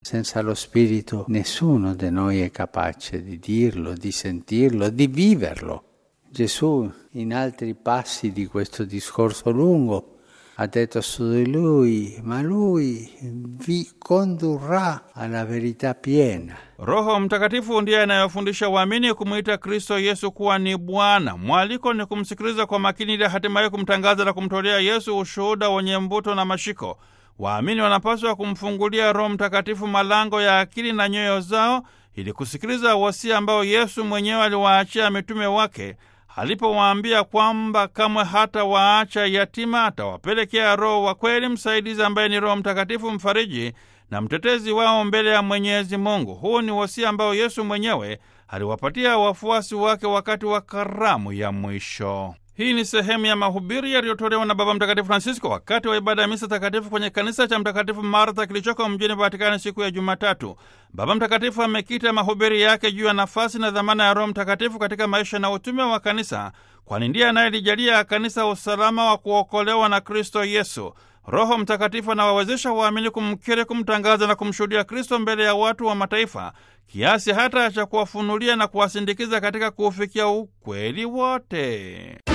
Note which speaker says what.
Speaker 1: Senza lo Spirito nessuno di noi è capace di dirlo, di sentirlo, di viverlo. Gesù in altri passi di questo discorso lungo ha detto su di lui, ma lui vi condurrà alla verità piena.
Speaker 2: Roho Mtakatifu ndiye anayofundisha waamini kumwita Kristo Yesu kuwa ni Bwana. Mwaliko ni kumsikiliza kwa makini ili hatimaye kumtangaza na kumtolea Yesu ushuhuda wenye mvuto na mashiko. Waamini wanapaswa kumfungulia Roho Mtakatifu malango ya akili na nyoyo zao ili kusikiliza wasia ambao Yesu mwenyewe aliwaachia mitume wake alipowaambia kwamba kamwe hata waacha yatima, atawapelekea Roho wa kweli, msaidizi ambaye ni Roho Mtakatifu, mfariji na mtetezi wao mbele ya Mwenyezi Mungu. Huu ni wasia ambao Yesu mwenyewe aliwapatia wafuasi wake wakati wa karamu ya mwisho. Hii ni sehemu ya mahubiri yaliyotolewa na Baba Mtakatifu Francisco wakati wa ibada ya misa takatifu kwenye kanisa cha Mtakatifu Martha kilichoko mjini Vatikani siku ya Jumatatu. Baba Mtakatifu amekita mahubiri yake juu ya nafasi na dhamana ya Roho Mtakatifu katika maisha na utume wa kanisa, kwani ndiye anayelijalia kanisa usalama wa kuokolewa na Kristo Yesu. Roho Mtakatifu anawawezesha waamini kumkiri, kumtangaza na kumshuhudia Kristo mbele ya watu wa mataifa, kiasi hata cha kuwafunulia na kuwasindikiza katika kuufikia ukweli wote.